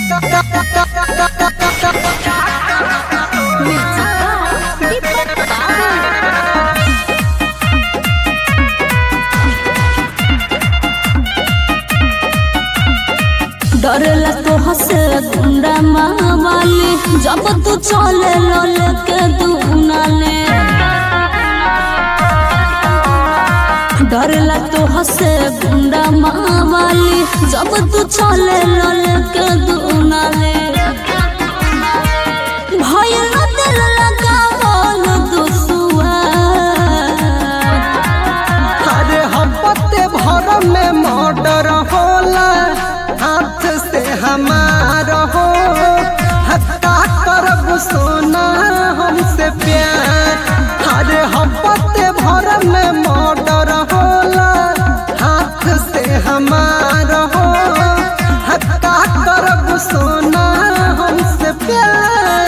डरेला तो हसे गुंडा मावाली जब तू चले लल के दुनाले डरेला तो हसे गुंडा मावाली जब तू चले लल के दुनाले भय न दिल लगावल दुसुआ अरे हपते भर में मर्डर होला हाथ से हमार हो हत्या करब सोना हमसे प्यार अरे हपते भर में मर्डर होला हाथ से हमार हो हत्या करब सोना हमसे प्यार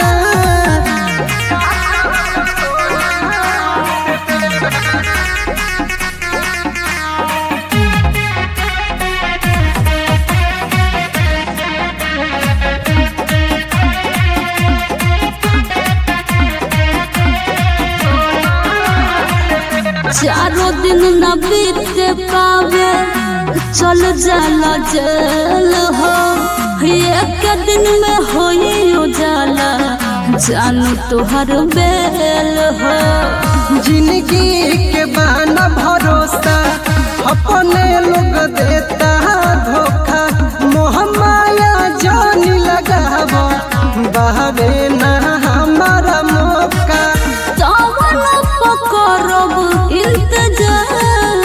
चारों दिन न बीत पावे चल जाला जेल हो एक दिन में हो जाला जानू तुहर बेल हो जिंदगी के बाना भरोसा अपने लोग देता धोखा मोह माया जानी लगाव बहवे ना हमारा मौका तवन पकड़ब इंतजार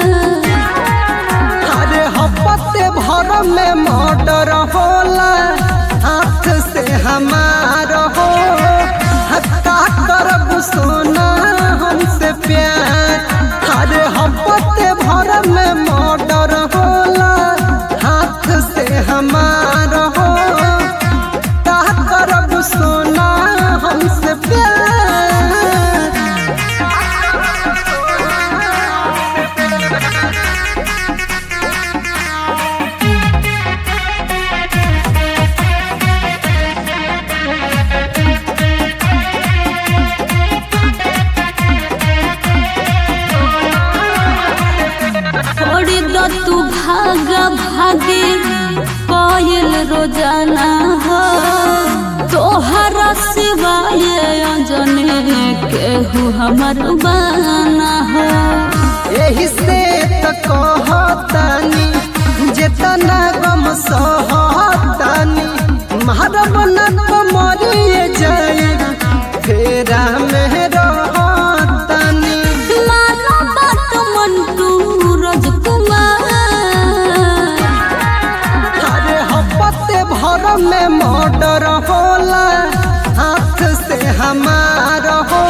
अरे हपते भर में मर्डर होला हाथ से हमार हो हत्या करब सोना हमसे प्यार अरे हपते भर में मर्डर होला हाथ से हमार हो हत्या करब सोना हमसे प्यार छोड़ी दो तू भागा भागे कोयल रोजाना हो तोहरा सिवाय अंजने केहू हमर बाना हो एही से त कहतानी जेतना गम सहतानी मारब न तो मरिए जाए फेरा में रहतानी मानो बात मंटू राजकुमार अरे हपते भर में मर्डर होला हाथ से हमार हो